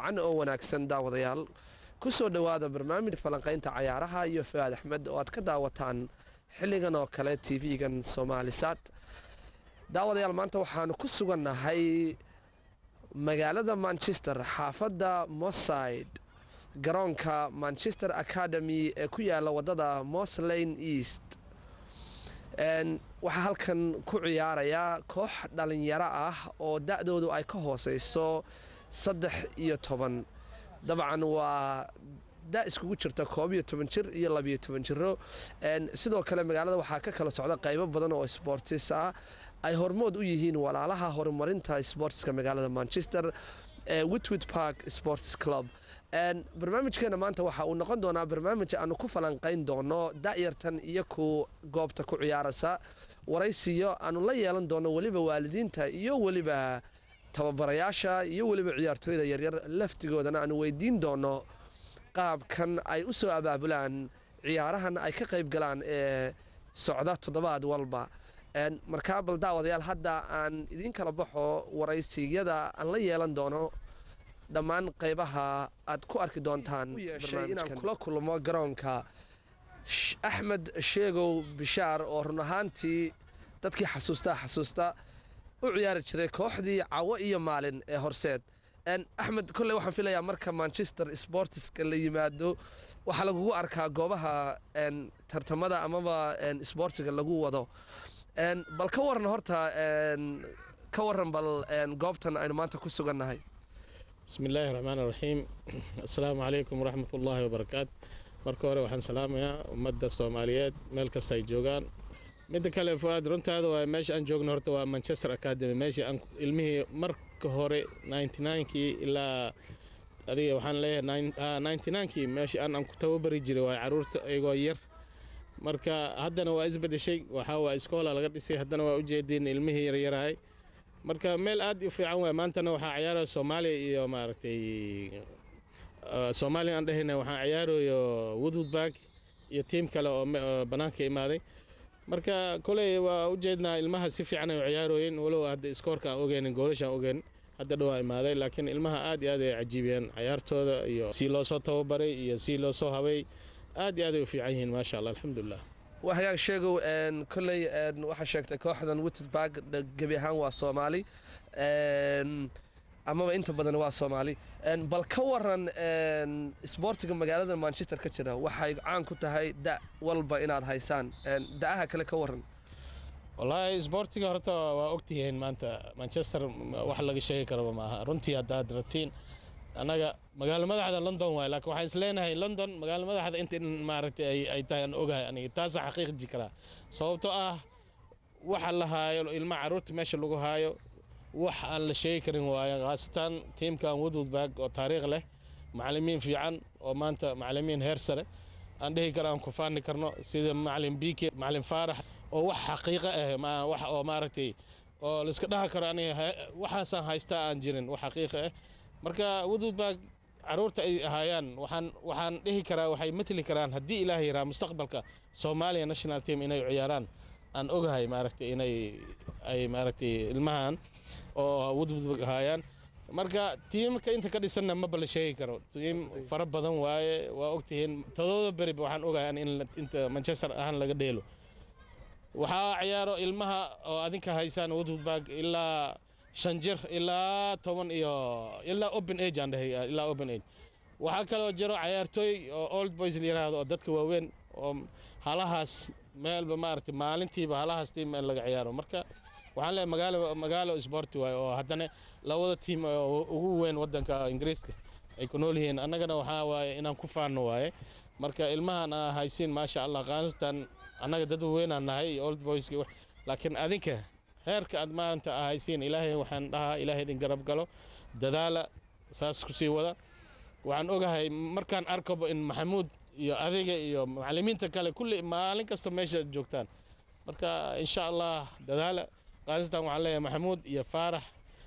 wacan oo wanaagsan daawadayaal ku soo dhowaada barnaamij falanqaynta cayaaraha iyo faad axmed oo aad ka daawataan xilligan oo kale tv-gan soomaalisaad daawadayaal maanta waxaanu ku sugannahay magaalada manchester xaafadda moside garoonka manchester academy ee ku yaala wadada moslane east waxaa halkan ku ciyaaraya koox dhalinyaro ah oo da-doodu ay ka hooseyso saddex iyo toban dabcan waa da iskugu jirta koob iyo toban jir iyo labiyo toban jiro sidoo kale magaalada waxaa ka kala socda qaybo badan oo sportis ah ay hormood u yihiin walaalaha horumarinta sportska magaalada manchester ee witwit park sports club barnaamijkeena maanta waxa uu noqon doonaa barnaamij aanu ku falanqayn doono da'yartan iyo ku goobta ku ciyaaraysa waraysiyo aanu la yeelan doono weliba waalidiinta iyo weliba tababarayaasha iyo weliba ciyaartooyda yaryar laftigoodana aanu weydiin doono qaabkan ay u soo abaabulaan ciyaarahan ay ka qayb galaan ee socda toddobaad walba markaa bal daawadayaal hadda aan idiin kala baxo waraysiyada aan la yeelan doono dhammaan qaybaha aad ku arki doontaan inaan kula kulmo garoonka axmed sheegow bishaar oo run ahaantii dadkii xasuustaa xasuusta u ciyaari jiray kooxdii cawo iyo maalin ee horseed axmed kolley waxaan filayaa marka manchester sportiska la yimaado waxaa lagugu arkaa goobaha tartamada amaba sboortiga lagu wado bal ka waran horta ka waran bal goobtan aynu maanta ku sugannahay bismi illaahi raxmaan raxiim assalaamu calaykum waraxmat ullaahi wabarakaatu marka hore waxaan salaamayaa ummadda soomaaliyeed meel kasta ay joogaan midda kale fuaad runtaada waa meesha aan joogno horta waa manchester academy meeshii aan ilmihii marka hore ninety ninkii ilaa adiga waxaan leeyahay ninety ninkii meeshii aan aan ku tababari jiray waa caruurta iyagoo yar marka haddana waa isbedeshay waxaa waa iskoola laga dhisay haddana waa ujeediin ilmihii yaryarahay marka meel aad u fiican waay maantana waxaa ciyaaraya soomaaliya iyo maaragtay soomaaliya aan dhahayna waxaan ciyaarayo woodwoodbag iyo tiim kale oo bannaanka imaaday marka koley waa ujeednaa ilmaha si fiican ay u ciyaarooyeen walow hadda iskoorka aan ogeynin goolashaan ogeynin hadda dhowaa imaaday laakiin ilmaha aad iyo aad ay cajiibiyeen ciyaartooda iyo si loo soo tababaray iyo si loo soo habay aad iyo aad ay u fiican yihiin maasha allah alxamdulilah waa hagaag sheegow kolley waxaa sheegtay kooxdan wittenberg gebi ahaan waa soomaali amaba inta badan waa soomaali bal ka waran sboortiga magaalada manchester ka jira waxay caan ku tahay da walba inaad haysaan da'aha kale ka waran wallaahi isboortiga horta waa ogtihiin maanta manchester wax laga sheegi karaba maaha runtii haddaad rabtiin annaga magaalo madaxda london waay laakiin waxaan isleenahay london magaalo madaxda inta in maaragtay ay tahay aan ogahay aniga taasa xaqiiqji karaa sababtoo ah waxa la haayo ilma caruurta meesha lagu haayo wax aan la sheegi karin waayo khaasatan tiimkan woodwoodbag oo taariikh leh macalimiin fiican oo maanta macalimiin heer sare aan dhihi karo aan ku faani karno sida macalin bike macalin faarax oo wax xaqiiqo ah wax oo maaragtay oo laiska dhaha karo aniga waxaasaan haystaa aan jirin wax xaqiiqo ah marka woodwoodbag caruurta ay ahaayaan waxaan waxaan dhihi karaa waxay matli karaan haddii ilaah yaraa mustaqbalka soomaaliya national team inay ciyaaraan aan ogahay maaragtay inay ay maaragtay ilmahan oo woodwoodbag ahaayaan marka tiimka inta ka dhisanna maba la sheegi karo tiim fara badan waaye waa ogtihiin toddoba beriba waxaan ogahay in inta manchester ahaan laga dheelo waxaa ciyaaro ilmaha oo adinka haysaan woodwoodbag ilaa shan jir ilaa toban iyo ilaa open age aan dhahay ilaa open age waxaa kaloo jiro cayaartooy oo old boys la yiraahdo oo dadka waaweyn oo halahaas meelba maaragtay maalintiiba halahaas tiim in laga ciyaaro marka waxaan leeyahay magaalo magaalo sporti waaye oo haddana labada tiim oo ugu weyn waddanka ingiriiska ay ku nool yihiin annagana waxaa waaye inaan ku faanno waaye marka ilmahan aa haysiin maasha allah khaasatan annaga dad weynaan nahay old boyski laakiin adinka heerka aad maanta aa haysiin ilaahay waxaan dhahaa ilaahay idin garab galo dadaala saas ku sii wada waxaan ogahay markaan arkabo in maxamuud iyo adiga iyo macalimiinta kale kulli maalin kasta meesha joogtaan marka insha allah dadaala khaasatan waxaan leeyahay maxamuud iyo faarax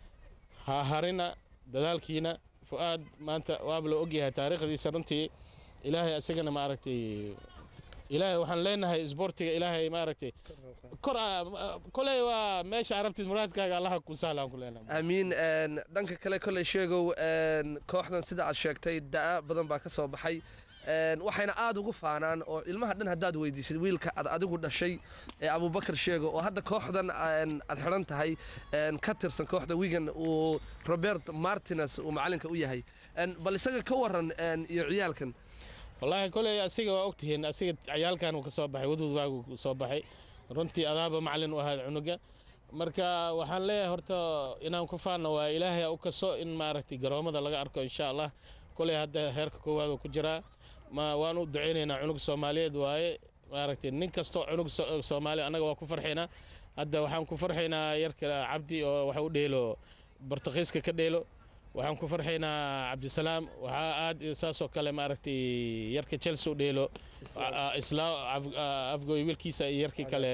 ha harina dadaalkiina fu'aad maanta waaba la ogyahay taariikhdiisa runtii ilaahay isagana maaragtay ilaahay waxaan leenahay isboortiga ilaahay maaragtay kor aa- koley waa meesha arabtid muraadkaaga allaha ku sahlaan ku leenahay amiin een, dhanka kale kolley sheegow een, kooxdan sida aad sheegtay da'a badan baa ka soo baxay een, waxayna aad ugu faanaan oo ilmaha dhan haddaad weydiisid wiilka aad adigu dhashay ee abubakar sheego oo hadda kooxdan een, aad xidhan tahay een, ka tirsan kooxda wigan uu robert martines uu macalinka u yahay Een, bal isaga ka waran een, iyo ciyaalkan wallaahi koley asiga waa ogtihiin asiga ciyaalkan uu ka soo baxay wadud waagu ku soo baxay runtii adaaba macalin u ahaad cunuga marka waxaan leeyahay horta inaan ku faanno waa ilaahay u kaso in maaragtay garoomada laga arko insha allah koley hadda heerka koowaad uu ku jiraa ma waan u ducaynaynaa cunug soomaaliyeed waaye maaragtay nin kastoo cunug so- soomaali annaga waa ku farxaynaa hadda waxaan ku farxaynaa yarka cabdi oo waxa u dheelo bortuqiiska ka dheelo waxaan ku farxaynaa cabdisalaam waxaa aad saasoo kale maaragtay yarka chelsea u dheelo islaam afgoy wiilkiisa iyo yarkii kale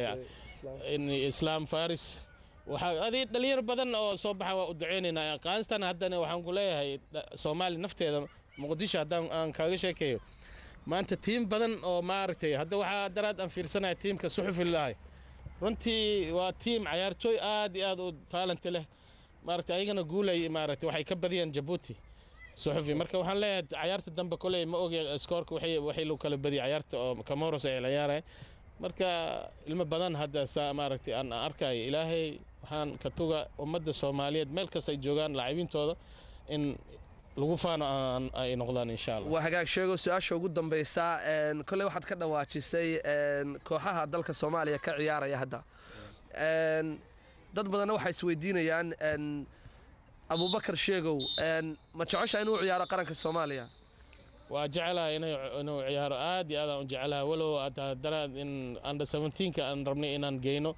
in islaam faris waxaa adi dhalinyar badan oo soo baxa waa u duceynaynaa qaastan haddana waxaan ku leeyahay dha- soomaali nafteeda muqdisho haddaan aan kaaga sheekeeyo maanta tiim badan oo maaragtay hadda waxaa daraad aan fiirsanaya tiimka suxufi lahay runtii waa tiim cayaartooy aad iyo aad u taalenti leh maaragtay ayagana guulay maaragtay waxay ka badiyaan jabuuti suxufi marka waxaan leeyahay cayaarta dambe koley ma ogi skoorka waxay waxay lagu kala badiyay cayaarta oo camoros ay ciyaaraya marka ilmo badan hadda saa maaragtay aan arkayo ilaahay waxaan ka tuga ummadda soomaaliyeed meel kasta ay joogaan laacibintooda in lagu faano aan- ay noqdaan insha allah waa hagaag sheego su-aasha ugu dambaysa een, kolley waxaad ka dhawaajisay een, kooxaha dalka soomaaliya ka ciyaaraya hadda Een, dad badanna waxay isweydiinayaan een, abubakar sheegow een, ma jecesha inuu ciyaaro qaranka soomaaliya waa jecelahay inay- inuu ciyaaro aad iyo aad aan u jecelahay walow hataa daraad in under 17ka aan rabnay inaan geyno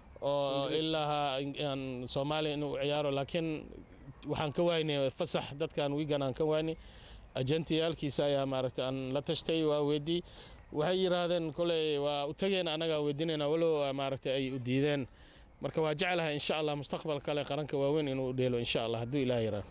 oo ilaa aan soomaaliya inuu ciyaaro laakiin waxaan ka waynay fasax dadkan wigan aan ka waynay ajentiyaalkiisa ayaa maaragtay aan la tashtay waa weydii waxay yidhaahdeen koley waa u tegeen annagaa weydiinayna walow maaragtay ay u diideen marka waa jecelahay insha allah mustaqbal kale qaranka waaweyn inuu dheelo insha allah hadduu ilaah yiraaho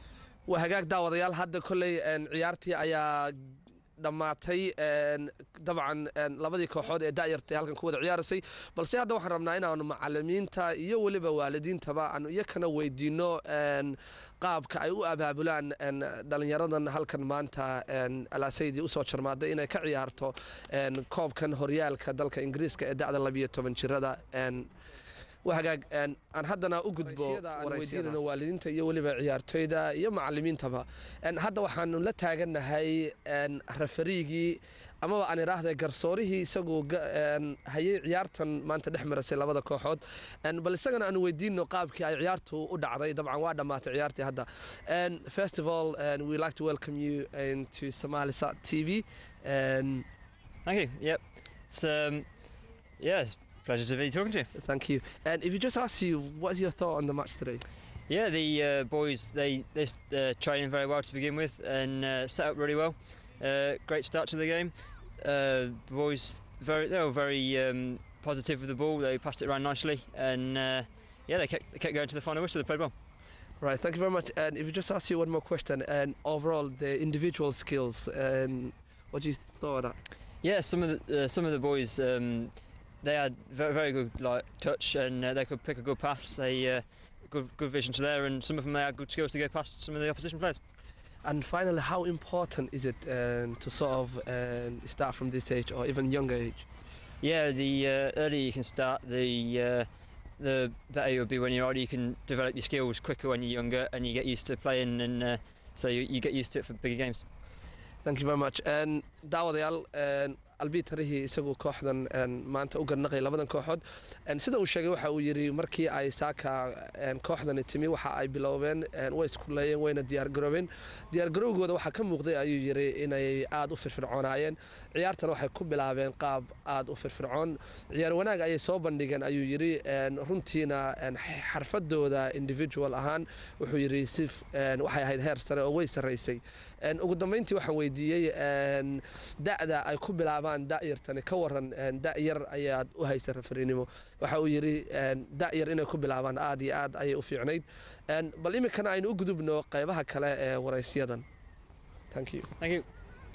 waa hagaag daawadayaal hadda kolley een, ciyaartii ayaa dhammaatay een, dabcan een, labadii kooxood ee da'yartay halkan ku wada ciyaarasay balse hadda waxaan rabnaa inaanu macalimiinta iyo weliba waalidiintaba aanu iyakana weydiino een, qaabka ay u abaabulaan een, dhallinyaradan halkan maanta een, alaasaydi usoo jarmaaday inay ka ciyaarto een, koobkan horyaalka dalka ingiriiska ee da'da labiyo toban jirada een, waa hagaag een, aan haddana u gudbo aan weydiinayno waalidiinta iyo weliba ciyaartoyda iyo macalimiintaba Een, hadda waxaanu la taagannahay een, referiigii amaba aan idhaahda garsoorihii isagu ga- een, hayay ciyaartan maanta dhex marasay labada kooxood Een, bal isagana aanu weydiino qaabkii ay ciyaartu u dhacday dabcan waa dhammaatay ciyaartii hadda Een, first of all um, we like to welcome you into Somalisat TV and Thank you. Yep. It's um, yeah, it's a pleasure to be talking to you. thank you and if you just ask you what is your thought on the match today Yeah, the uh, boys they they uh, training very well to begin with and uh, set up really well. Uh, great start to the game. Uh, the boys very they were very um, positive with the ball. They passed it around nicely and uh, yeah, they kept, they kept going to the final whistle. They played well. Right, thank you very much. And if you just ask you one more question, and overall the individual skills, and what do you thought of that? Yeah, some of the uh, some of the boys um, they had very very good like touch and uh, they could pick a good pass. They uh, good good vision to there, and some of them they had good skills to go past some of the opposition players. And finally, how important is it um, to sort of um, start from this age or even younger age? Yeah, the uh, earlier you can start, the uh, the better you'll be when you're older. You can develop your skills quicker when you're younger, and you get used to playing, and uh, so you, you get used to it for bigger games. Thank you very much. And daawadayaal een, albi tarihii isagu kooxdan een, maanta u garnaqay labadan kooxood Een, sida uu sheegay waxa uu yidhi markii ay saaka een, kooxdani timi waxa ay biloobeen een, way iskuleeyeen wayna diyaargaroobeen diyaargarowgooda waxaa ka muuqday ayuu yidhi inay aada u firfircoonaayeen ciyaartana waxay ku bilaabeen qaab aada u firfircoon ciyaar wanaag ayay soo bandhigeen ayuu yidhi een, runtiina een, xarfadooda individual ahaan wuxuu yidhi si f- een, waxay ahayd heer sare oo way sarraysay Een, ugu dambeyntii waxaan weydiiyey een, da'da ay ku bilaabaan da'yartani ka waran een, da'yar ayaad u haysa rafrinimo waxa uu yidhi een, da'yar inay ku bilaabaan aad iyo aad ayay u fiicnayd Een, bal iminkana aynu u gudubno qeybaha kale ee waraysyadan thank you Thank you.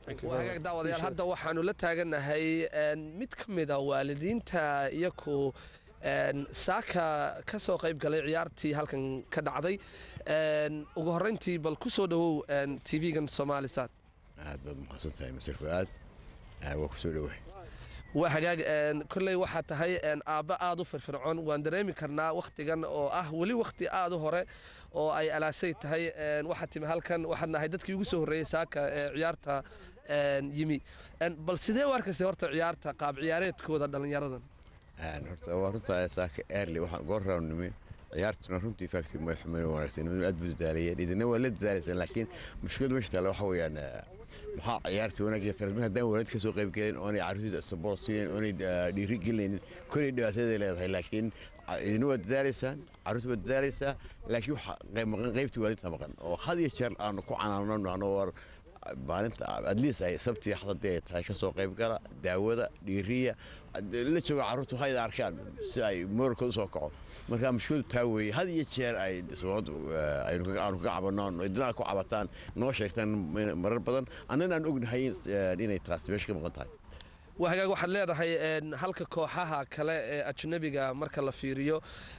waa hagaag daawadayaal hadda waxaanu la taaganahay een, mid ka mid a waalidiinta iyaku een, saaka ka soo qayb galay ciyaartii halkan ka dhacday een, ugu horreyntii bal ku soo dhowow een, tv-gan somalisat aad baad umaqadsan tahay masir fuaad waa ku soo dhowahay waa hagaag een, kolley waxaa tahay een, aabba aad u firfircoon waan dareemi karnaa wakhtigan oo ah weli wakhti aad u hore oo ay alaasay tahay een, waxaad timi halkan waxaad nahay dadkii ugu soo horreeyey saaka ee ciyaarta een, yimi Een, bal sidee u arkaysay horta ciyaarta qaab ciyaareedkooda dhallinyaradan Een, horta waa runta saaka early waxaan goor rawnimi ciyaartuna runtii faagti ma xumayn wanaagsan nimanadu aad buu dadaalayeen idina waa la dadaalaysaan laakiin mushkilada meesha taalla waxa weeyaan eh, maxaa ciyaarta wanaagga tarmin haddaan waalid ka soo qayb gelin oonay carruurtooda support siinin oonay eh, dhiiri gelinaynin kolley dhibaataday leedahay laakiin ah, idina waa dadaalaysaan carruurta waa dadaalaysaa laakiin waxa qayb maqan qaybtii waalidta maqan oo had iyo jeer aanu ku canaanano ano war maalinta adliis ay sabtii xadadii ay tahay ka soo qayb gala daawada dhiiriya la jooga carruurtu hayda arkaan si ay mooralkooda usoo kaco marka mushkiladu taa weeye had iyo jeer ay sababadu aynu kaga- aanu kaga cabanno idinaa ku cabataan noo sheegtaan marar badan annana aan ognahay in- inay taasi meesha ka maqan tahay waa hagaag waxaad leedahay een, halka kooxaha kale ee ajnabiga marka la fiiriyo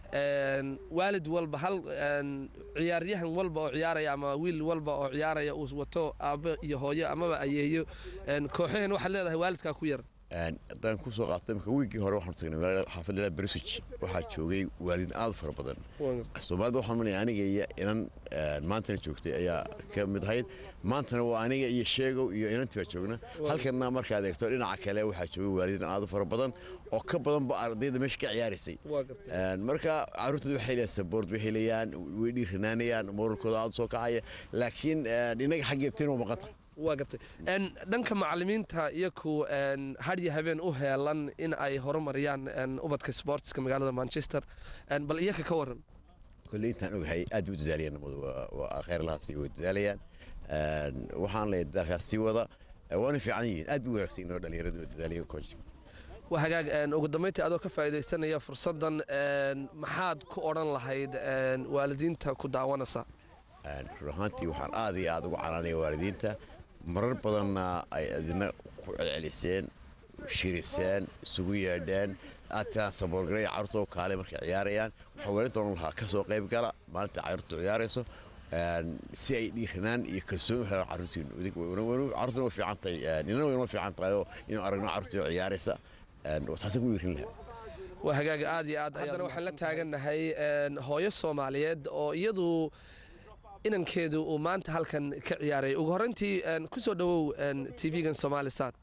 een, waalid walba hal een, ciyaaryahan walba oo ciyaaraya ama wiil walba oo ciyaaraya uu wato aabbo iyo hooyo amaba ayeeyo een, kooxahan waxaad leedahay waalidkaa ku yar Een, haddaan ku soo qaatay marka wiigii hore waxaan tagnay magaalada xaafadda bersij waxaa joogay waalid aad u fara badan soomaalida waxaan manaya aniga iyo inan een, maantana joogtay ayaa ka mid ahayd maantana waa aniga iyo sheegow iyo inantii baa joogna halkana markaad eegto dhinaca kale waxaa joogay waalidiin aad u fara badan oo ka badanba ardayda meesha ka ciyaaraysay waa gartay Een, marka carruurtooda waxay leeyahay saboort way helayaan way dhiiranaanayaan moralkooda aad u soo kacaya laakiin een, inaga xaggeebteen waa maqan tahay waa gartay Een, dhanka macalimiinta iyaku een, har iyo habeen u heelan in ay horumariyaan een, ubadka sportska magaalada manchester Een, bal iyaka ka waran kolley intaan ogahay aad u dadaalayaan namadu waa- waa kheyrlahaasi way dadaalayaan Een, waxaan leeyahay dadaalkaas sii wada Ee, waana fiican yihiin aad buu wanaagsan yihiin oo dhalinyaradu waa dadaalaya coach waa hagaag een, ugu dambeyntii adoo ka faa'iidaysanaya fursaddan een, maxaad ku odhan lahayd een, waalidiinta ku daawanaysa Een, run ahaantii waxaan aad iyo aad ugu canaanaya waalidiinta marar badanna ay idina ku celceliseen shiriseen isugu yeedheen aad tiraan saboorgalaya carruurta oo kaale markay ciyaarayaan waxaa waalidta odhan lahaa ka soo qayb gala maalinta carruurtu ciyaarayso Een, si ay dhiiranaan iyo kalsooni u helaan carruurtiinu Idig- wana- wana- carruurtuna way fiican tahay een, inana way noo fiican tahay oo inuu aragno carruurtii oo ciyaaraysa Een, taasaan ku dhiirin lahaa waa hagaag aad iyo aad haddana waxaan la taagannahay een, hooyo soomaaliyeed oo iyadu inankeedu uu maanta halkan ka ciyaaray ugu horreyntii een, ku soo dhowow tv-gan somalisat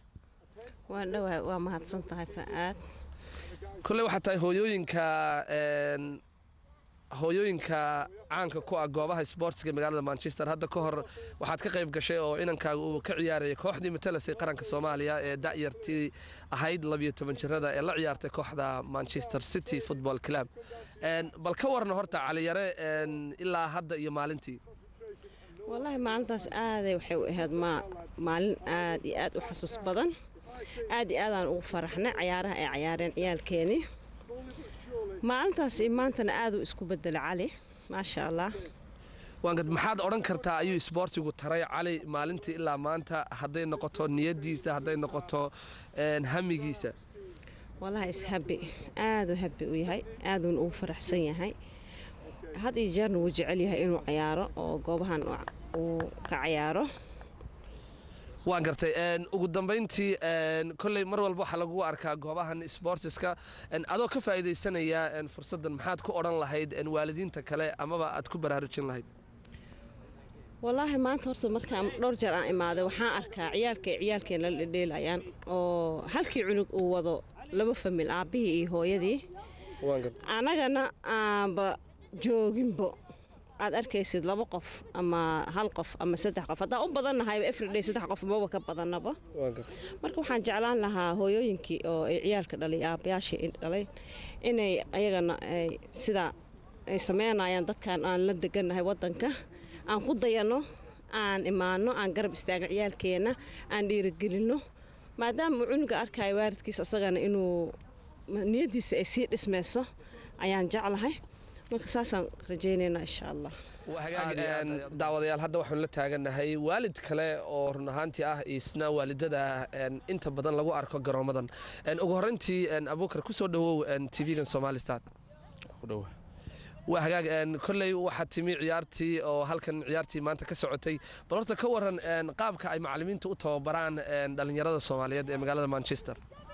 waa dhowaa waa mahadsan tahay fa'aad kolley waxaa tahay hooyooyinka een, hooyooyinka caanka ku ah goobaha sportska magaalada manchester hadda ka hor waxaad ka qayb gashay oo inankaaga uu ka ciyaarayay kooxdii matalasay qaranka soomaaliya ee da'yartii ahayd labiyo toban jirada ee la ciyaartay kooxda manchester city football club Een, bal ka warna horta caliyare een, ilaa hadda iyo maalintii wallaahi maalintaas aaday waxay u ahayd ma maalin aad iyo aad u xasuus badan aad iyo aadaan ugu faraxnay cayaaraha ay cayaareen ciyaalkeenii maalintaas iyo maantana aaduu isku bedelay cali maasha allah waan gad maxaad odhan kartaa ayuu isboortigu taray cali maalintii ilaa maanta hadday noqoto niyadiisa hadday noqoto een, hamigiisa wallaahi ishabi aaduu habi u yahay aaduuna ugu faraxsan yahay had iyo jeerna wuu jecel yahay inuu cayaaro oo goobahan uu- uu ka cayaaro waan gartay een, ugu dambayntii een, kolley mar walba waxaa lagu arkaa goobahan sportiska een, adoo ka faa'iidaysanaya een, fursaddan maxaad ku odhan lahayd een, waalidiinta kale amaba aad ku baraarujin lahayd wallaahi maanta horta markaan dhowr jeer aan imaaday waxaan arkaa ciyaalka ciyaalkeena la dhedheelayaan oo halkii cunug uu wado laba famil aabbihii iyo hooyadii waan gartay annagana aanba jooginbo aad arkaysid laba qof ama hal qof ama saddex qof haddaan u badannahayba everyday saddex qof maba ka badannaba waan gartay marka waxaan jeclaan lahaa hooyooyinkii oo ay ciyaalka dhalay aabbayaashii ay dhalay inay ayagana ay sidaa ay sameynayaan dadkan aan la degannahay waddanka aan ku dayanno aan imaanno aan garab istaagno ciyaalkeenna aan dhiirigelinno maadaama uu cunuga arkayo waalidkiisa isagana inuu niyaddiisa ay sii dhismayso ayaan jeclahay marka saasaan rajaynaynaa insha allah waa hagaag Aad iyo aad een, ayaad u daawadayaal hadda waxaanu la taagannahay waalid kale oo run ahaantii ah isna waalidada een, inta badan lagu arko garoomadan Een, ugu horreyntii een, abuukar kusoo dhawow tv-gan somalistat ku dhowa waa hagaag een, kolley waxaa timi ciyaartii oo halkan ciyaartii maanta ka socotay bal horta ka waran een, qaabka ay macallimiinta u tababaraan een, dhallinyarada soomaaliyeed ee magaalada manchester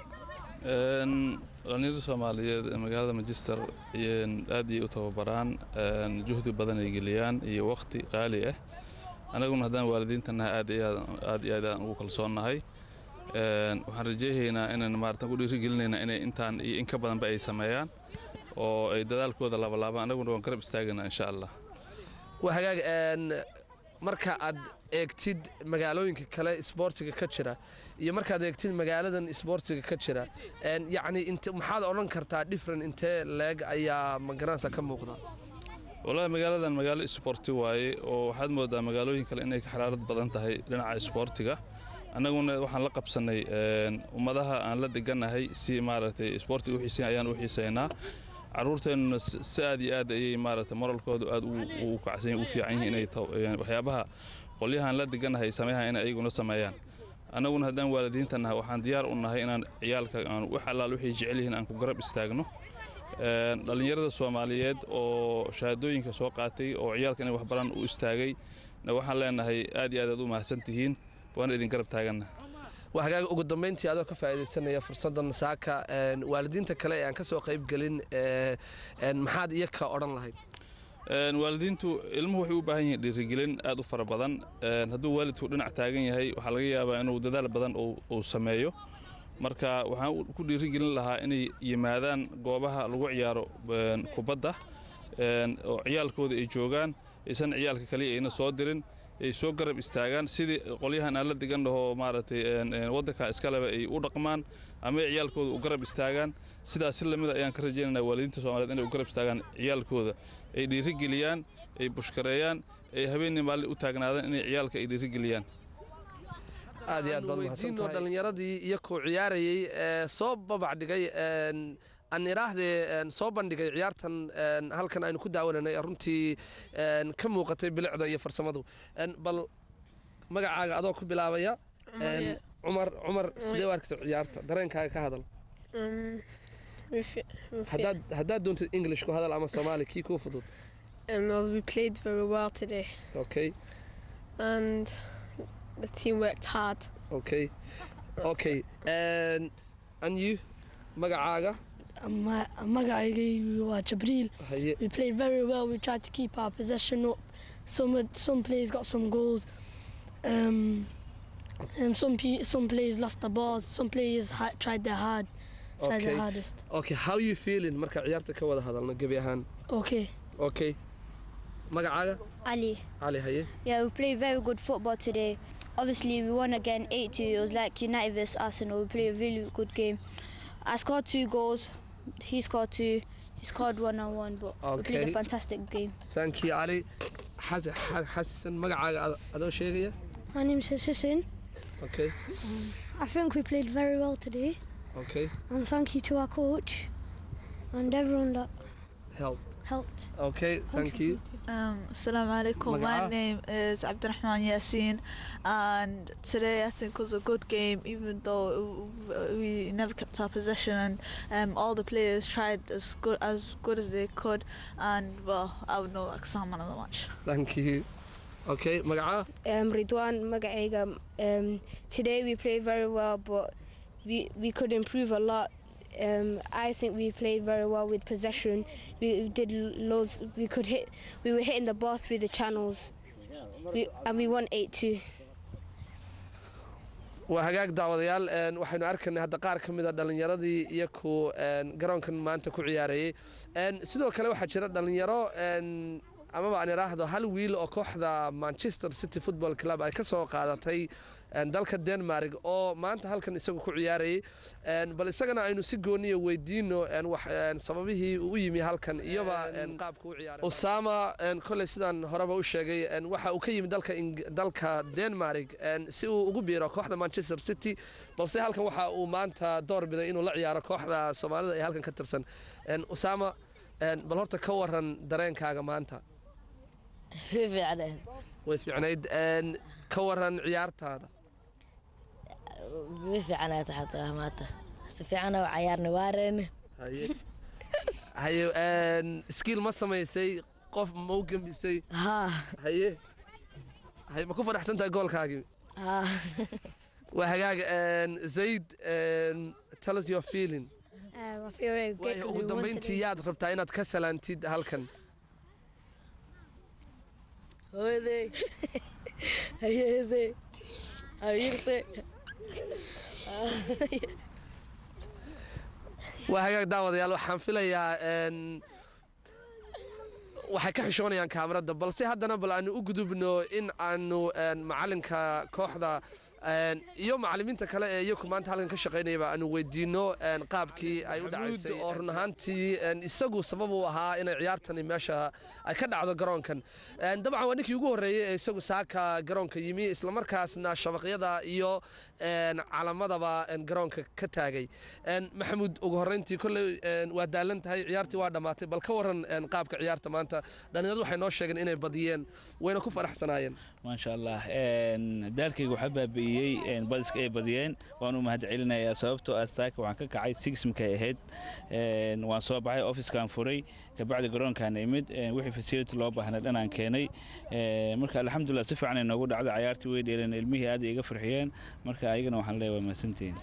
Een, dhalinyarada soomaaliyeed ee magaalada manchester ayeen aad iyo u tababaraan een, juhdi badan ay geliyaan iyo waqti qaali ah anaguna haddaan waalidiintanahay aad iyo aad- aad iyo aad aan ugu kalsoonnahay Een, waxaan rajeynaynaa inaan maaratan ku dhiirigelinaynaa inay intaan iyo in ka badanba ay sameeyaan oo ay dadaalkooda labalaabaan anaguna waan garab istaagaynaa insha allah waa hagaag een, marka aad eegtid magaalooyinka kale isboortiga ka jira iyo markaad eegtid magaaladan isboortiga ka jira een, yacni int maxaad odhan kartaa different intee leeg ayaa magaranaysa ka muuqda wallaahi magaaladan magaalo isboorti waaye oo waxaad moodaa magaalooyin kale inay ka xaraarad badan tahay dhinaca isboortiga annaguna waxaan la qabsannay een, ummadaha aan la deganahay si maaragtay isboortiga u xiisayn ayaan u xiisaynaa carruurteennuna si si aad iyo aad ayay maaragtay moralkoodu aad u u kacsan yihin u fiican yihiin inay taw- een, waxyaabaha qolyahaan la deganahay sameeyahan inay ayaguna sameeyaan annaguna haddaan waalidiinta nahay waxaan diyaar u nahay inaan ciyaalka aan wax allaal wixii jecel yihiin aan ku garab istaagno Een, dhallinyarada soomaaliyeed oo shahaadooyinka soo qaatay oo ciyaalka inay waxbaran u istaagay na waxaan leenahay aad iyo aad aad u mahadsan tihiin waana idin garab taaganna waa hagaag ugu dambeyntii adoo ka faa'iidaysanaya fursaddan saaka een, waalidiinta kale ee aan ka soo qayb gelin ee, een, maxaad iyaka odhan lahayd Een, waalidiintu ilmuhu waxay u baahan yihiin dhiirigelin aad u fara badan Een, hadduu waalidku dhinac taagan yahay waxaa laga yaabaa inuu dadaal badan uu- uu sameeyo marka waxaan u- ku dhiirigelin lahaa inay yimaadaan goobaha lagu ciyaaro een, kubadda een, oo ciyaalkooda ay joogaan aysan ciyaalka kaliya ayna soo dirin ay soo garab istaagaan sidii qolyahan aan la degan dhahoo maaragtay een, een, waddanka iskaleba ay u dhaqmaan ama ay ciyaalkooda u garab istaagaan sidaas si lamida ayaan ka rajaynaynaa waalidiinta soomaaliyeed inay u garab istaagaan ciyaalkooda ay dhiirigeliyaan ay bushkareeyaan ay habeenii maalin u taagnaadaan inay ciyaalka ay dhiirigeliyaan aad iyo aad baad mahadsantahay dhallinyaradii iyakoo ciyaarayey ee soo babac dhigay een, aan idhaahdee een, soo bandhigay ciyaartan een, halkan aynu ku daawananay ee runtii een, ka muuqatay bilicda iyo farsamadu Een, bal magacaaga adoo ku bilaabaya een, cumar cumar sidee u arkaysa ciyaarta dareenkaaga ka hadal Um, we, fe- we, fe- haddaad haddaad doontid english ku hadal ama soomaali kii kuu fudud um, well, we played very well today, okay and the team worked hard. okay okay and and you magacaaga Ma- magacayga waa Jabriil. haye We played very well. We tried to keep our possession up. Some of- some players got some goals. Um, um, some pe- some players lost the balls. Some players ha- tried their hard, tried their okay hardest. okay how you feeling marka ciyaarta ka wada hadalno gebi ahaan Okay. okay magacaaga Ali. cali haye Yeah, we played very good football today. Obviously, we won again 8 2. It was like United vs Arsenal. We played a really good game. I scored two goals. He scored two. He scored one on one, but we played Okay. a fantastic game. thank you cali Xas- xa- xasisan magacaaga ad- adoo sheegaya My name's Sissin. okay I think we played very well today, okay and thank you to our coach and everyone that help helped. okay thank you Um, Assalamu alaikum. My Magaca? name is Abdurrahman Yassin, and today I think was a good game, even though we never kept our possession, and um, all the players tried as good as good as they could. And well, I would know like someone of the match. thank you okay magaca um, Ridwan magacayga um, today we played very well but we, we could improve a lot um, I think we played very well with possession we did loads we could hit we were hitting the ball through the channels we, and we won 8-2 waa hagaag daawadayaal een, waxaynu arkaynay hadda qaar ka mid a dhallinyaradii iyo ku een, garoonkan maanta ku ciyaarayey Een, sidoo kale waxaa jira dhallinyaro een, amaba aan idhaahdo hal wiil oo kooxda manchester city football club ay ka soo qaadatay een, dalka denmark oo maanta halkan isagu ku ciyaarayey Een, bal isagana aynu si gooniya weydiino een, wax een, sababihii uu u yimi halkan iyoba een, qaabka u ciyaaray usama een, kolley sidaan horeba u sheegay een, waxa uu ka yimi dalka Ing- dalka denmark een, si uu ugu biiro kooxda manchester city balse halkan waxa uu maanta door biday inuu la ciyaaro kooxda soomaalida ee halkan ka tirsan Een, usama een, bal horta ka waran dareenkaaga maanta way fiicnayd way fiicnayd een, ka waran ciyaartaada way fiicnayd xataa maanta si fiicana u cayaarna waareen haye haye een, skill ma samaysay qof ma u gembisay haa haye haye ma ku faraxsan tahay goolkaagii haa waa hagaag een, zayd een, tell us your feeling Um, I feel very Waayo, grateful. ugu we won dambayntii today. yaad rabtaa inaad ka salaantid halkan hooyaday hayeeday habiirtay waa hagaag daawadayaal waxaan filayaa een, waxay ka xishoonayaan kaamarada balse haddana bal aanu u gudubno in aanu een, macalinka kooxda een, iyo macalimiinta kale ee iyaku maanta halkan ka shaqaynayaba aanu weydiino een, qaabkii ay u dhacaysay oo run ahaantii een, isagu sabab u ahaa inay ciyaartani meesha ay ka dhacdo garoonkan Een, dabcan waa ninkii ugu horreeyey ee isagu saaka garoonka yimi islamarkaasna shabaqyada iyo een, calamadaba een, garoonka ka taagay Een, maxamuud ugu horreyntii kolley een, waa daalan tahay ciyaartii waa dhammaatay bal ka waran een, qaabka ciyaarta maanta dhalinyaradu waxay noo sheegeen inay badiyeen wayna ku faraxsanaayeen maasha allah Een, daalkayga waxaa baabi'iyey een, badiska ay badiyeen waan u mahad celinayaa sababtoo ah saaka waxaan ka kacay six markay ahayd Een, waan soo baxay ofiskaan furay kabacdi garoonkaan imid Een, wixii facility loo baahnay dhanaan keenay Een, marka alxamdulilah si fiican ay noogu dhacday cayaartii way dheeleen ilmihii aad ay iga farxiyeen marka ayagana waxaan leeyahay waa mahadsantihiin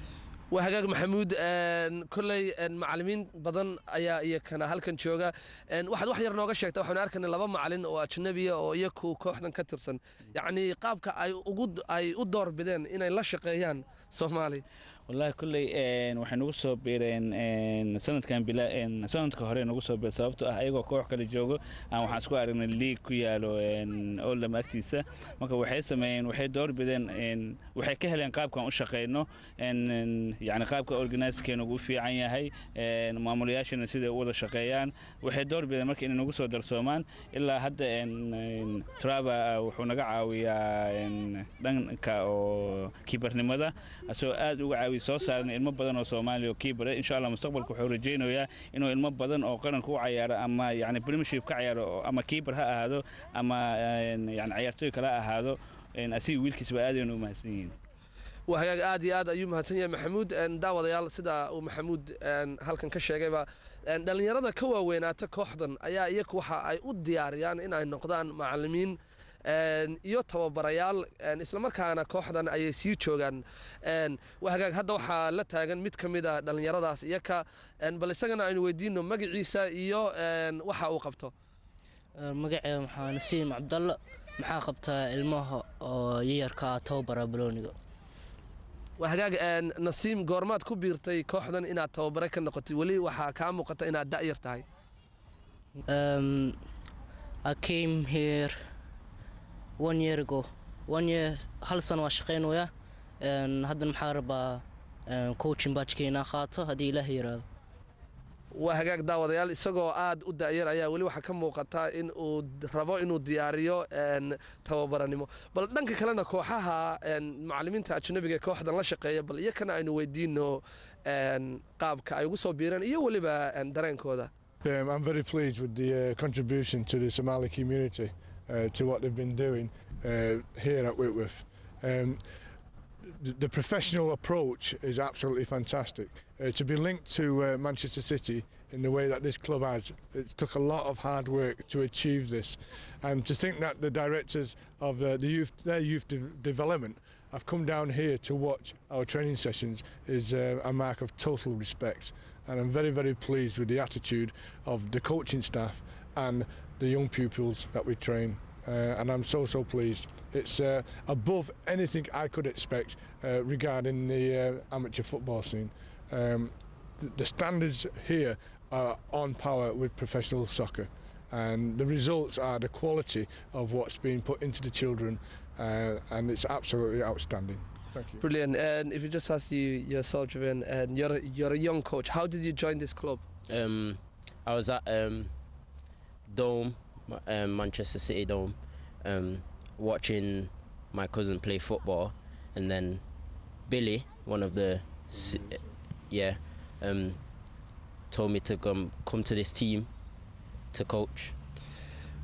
waa hagaag maxamuud een, kolley een, macalimiin badan ayaa iyakana halkan jooga Een, waxaad wax yar nooga sheegta waxaan arkaynay laba macalin oo ajnabiya oo iyaku kooxdan ka tirsan yacni qaabka ay ugu ay u doorbideen inay la shaqeeyaan soomaali wallaahi kolley een, waxay nagu soo biireen een, sanadkan bila een, sanadka hore nagu soo biireen sababtoo ah ayagoo koox kale joogo aan waxaan isku aragnay league ku yaalo een, oldham agtiisa marka waxay sameeyeen waxay doorbideen een, waxay ka heleen qaabkan u shaqeyno een, een, yacni qaabka organizekeena ugu fiican yahay een, maamulayaashana siday u wada shaqeeyaan waxay doorbideen marka inay nagu soo darsoomaan ilaa hadda een, een, trava wuxuu naga caawiyaa een, dhanka oo kiibarnimada asagoo aad uga caawiya soo saaran ilmo badan oo soomaaliya oo kiibara insha allah mustaqbalka wuxuu rajaynayaa inuu ilmo badan oo qaranka u cayaaro ama yani premiership ka cayaaro oo- ama kiibar ha ahaado ama een, yani cayaartooy kale ha ahaado een, asiga wiilkiisba aad aynu u mahadsan yihiin waa hagaag aad iyo aad ayuu mahadsan yahay maxamuud Een, daawadayaal sida uu maxamuud een, halkan ka sheegayba een, dhallinyarada ka waaweynaata kooxdan ayaa iyaku waxa ay u diyaariyaan in ay noqdaan macalimiin een, iyo tababarayaal een, islamarkaana kooxdan ayay sii joogaan Een, waa hagaag hadda waxaa la taagan mid ka mid a dhallinyaradaas iyaka een, bal isagana aynu weydiino magaciisa iyo een, waxa uu qabto magaceeda maxaa nasiim cabdalle maxaa qabtaa ilmaha oo yayarka tababara balooniga waa hagaag een, nasiim goormaad ku biirtay kooxdan inaad tababare ka noqotay weli waxaa kaa muuqata inaad da'yar tahay Um, I came here one year ago. One year, hal sano waa shaqeynaya. Een, Haddana maxaa rabaa een, coaching badgeka inaan qaato haddii ilaah yiraahdo. waa hagaag daawadayaal isagoo aad u da'yar ayaa weli waxaa ka muuqata in uu d- rabo inuu diyaariyo een, tababaranimo bal dhanka kalena kooxaha een, macalimiinta ajnabiga ee kooxdan la shaqeeya bal iyakana aynu weydiino een, qaabka ay ugu soo biireen iyo weliba een, dareenkooda Um, I'm very pleased with the uh, contribution to the Somali community uh, to what they've been doing uh, here at Whitworth. Um, the, the professional approach is absolutely fantastic. Uh, to be linked to uh, Manchester City in the way that this club has, it took a lot of hard work to achieve this. And to think that the directors of uh, the youth, their youth de- development have come down here to watch our training sessions is uh, a mark of total respect. And I'm very, very pleased with the attitude of the coaching staff and the young pupils that we train. Uh, and I'm so, so pleased. It's uh, above anything I could expect uh, regarding the uh, amateur football scene. Um, th- the standards here are on par with professional soccer. And the results are the quality of what's being put into the children, uh, and it's absolutely outstanding. Thank you. brilliant and if you just ask you yourself Javan, and you're you're a young coach how did you join this club Um, I was at um, Dome, Ma- um, Manchester City Dome, um, watching my cousin play football, and then Billy, one of the, si- yeah, um, told me to come come to this team to coach.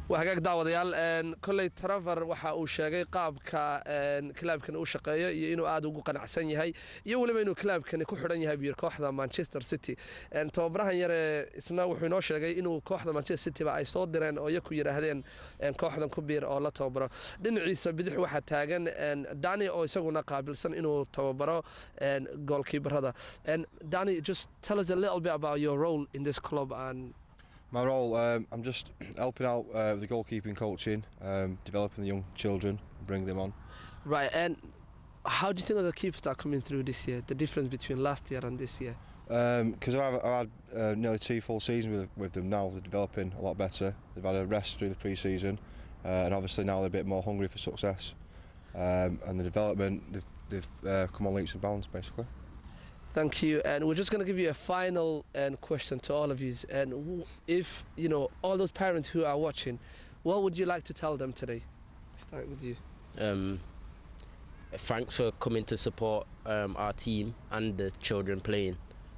waa hagaag daawadayaal kolley trevor waxa uu sheegay qaabka kilaabkan u shaqeeyo iyo inuu aada ugu qanacsan yahay iyo weliba inuu kilaabkani ku xidhan yahay buyir kooxda manchester city tababarahan yare isna wuxuu inoo sheegay inuu kooxda manchester cityba ay soo direen oo iyaku yidhaahdeen kooxdan ku biir oo la tababaro dhinaciisa bidix waxaa taagan dani oo isaguna qaabilsan inuu tababaro goalkeeperada dani just tell us a little bit about your role in this club and My role, um, I'm just helping out uh, with the goalkeeping coaching, um, developing the young children, bring them on. Right, and how do you think of the keepers that are coming through this year? The difference between last year and this year? Because I've, I've had uh, nearly two full seasons with, with them now, they're developing a lot better. They've had a rest through the pre-season, uh, and obviously now they're a bit more hungry for success. Um, and the development, they've, they've uh, come on leaps and bounds basically. Thank you. And we're just going to give you a final um, question to all of you. And w- if, you know, all those parents who are watching, what would you like to tell them today? Start with you. Um, thanks for coming to support um, our team and the children playing.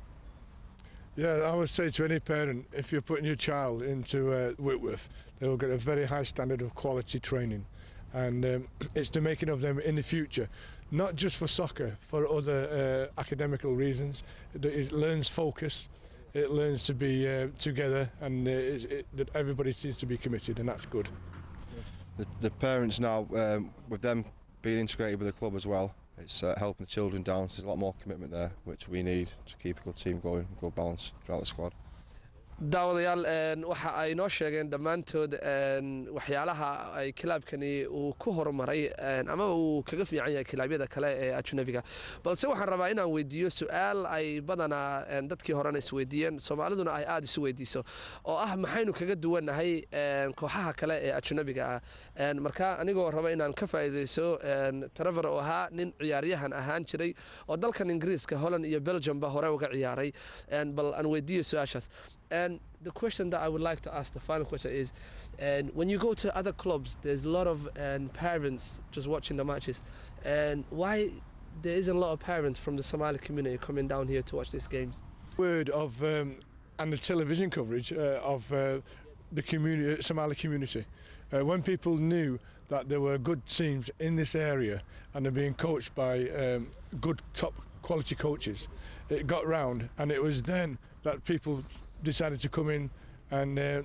Yeah, I would say to any parent, if you're putting your child into uh, Whitworth, they will get a very high standard of quality training. And um, it's the making of them in the future, not just for soccer, for other uh, academical reasons. It, it learns focus, it learns to be uh, together, and uh, it, it, that everybody seems to be committed, and that's good. The, the parents now, um, with them being integrated with the club as well, it's uh, helping the children down. So there's a lot more commitment there, which we need to keep a good team going, good balance throughout the squad. daawadayaal waxa ay noo sheegeen dhammaantood waxyaalaha ay kilaabkani uu ku horumaray amaba uu kaga fiican yahay kilaabyada kale ee ajnabiga balse waxaan rabaa inaan weydiiyo su-aal ay badanaa dadkii horena isweydiiyeen soomaaliduna ay aada isu weydiiso oo ah maxaynu kaga duwannahay kooxaha kale ee ajnabiga ah marka anigoo raba inaan ka faa'iidayso trevor oo ahaa nin ciyaaryahan ahaan jiray oo dalkan ingiriiska holland iyo belgiumba hore uga ciyaaray bal aan weydiiyo su-aashaas And the question that I would like to ask, the final question is, and when you go to other clubs, there's a lot of um, parents just watching the matches, and why there isn't a lot of parents from the Somali community coming down here to watch these games? Word of um, and the television coverage uh, of uh, the community, Somali community. Uh, when people knew that there were good teams in this area and they're being coached by um, good top quality coaches, it got round, and it was then that people decided to come in and uh,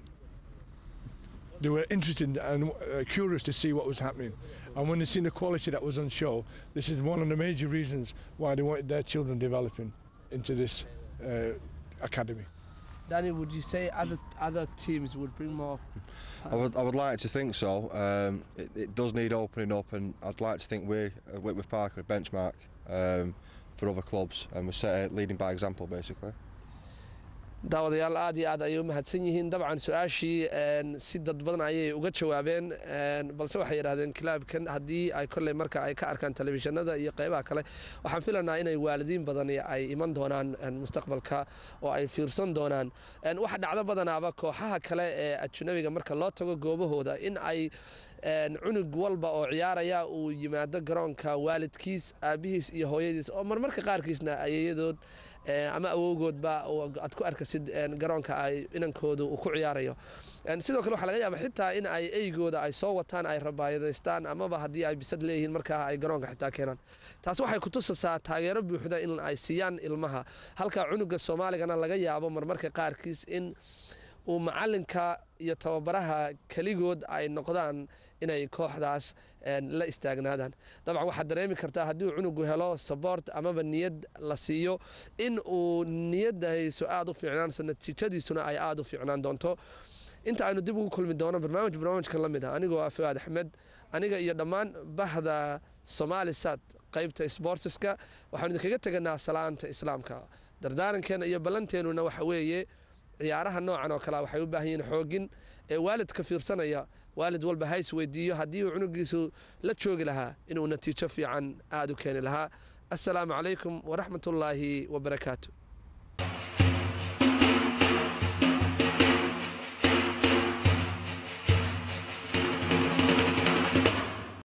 they were interested and uh, curious to see what was happening. And when they seen the quality that was on show, this is one of the major reasons why they wanted their children developing into this uh, academy. Danny, would you say other other teams would bring more? I would, I would like to think so. Um, it, it does need opening up, and I'd like to think we, uh, Whitworth Park, are a benchmark um, for other clubs, and we're set, leading by example, basically. daawadayaal aad iyo aad ayay u mahadsan yihiin dabcan su-aashii si dad badan ayay uga jawaabeen balse waxay yidhahdeen kilaabkan haddii ay kolley marka ay ka arkaan telefishinada iyo qeybaha kale waxaan filanaa inay waalidiin badani ay iman doonaan mustaqbalka oo ay fiirsan doonaan waxa dhacdo badanaaba kooxaha kale ee ajnabiga marka loo tago goobahooda in ay cunug walba oo ciyaaraya uu yimaado garoonka waalidkiis aabihiis iyo hooyadiis oo marmarka qaarkiisna ayayadood ama awowgoodba aad ku arkasid garoonka ay inankoodu uu ku ciyaarayo sidoo kale waxaa laga yaaba xitaa in ay eygooda ay soo wataan ay rabaayadaystaan amaba haddii ay bisad leeyihiin markaa ay garoonka xitaa keenaan taas waxay kutusaysaa taageero buuxda in ay siiyaan ilmaha halka cunuga soomaaligana laga yaabo marmarka qaarkiis in uu macalinka iyo tababaraha keligood ay noqdaan inay kooxdaas la istaagnaadaan dabcan waxaad dareemi kartaa haddii uu cunugu helo sabort amaba niyad la siiyo in uu niyadaysu aada u fiicnaanso natiijadiisuna ay aada u fiicnaan doonto inta aynu dib ugu kulmi doono barnaamij barnaamijkan la mid ah anigoo ah fuaad axmed aniga iyo dhammaan bahda somaali sad qaybta sbortiska waxaanu idinkaga teganaa salaanta islaamka dardaarankeena iyo ballanteenuna waxa weeye ciyaaraha noocan oo kale waxay u baahan yihiin xoogin ee waalidka fiirsanaya waalid walba ha is weydiiyo haddii uu cunugiisu la joogi lahaa inuu natiijo fiican aada u keeni lahaa assalaamu calaykum waraxmat ullaahi wabarakaatu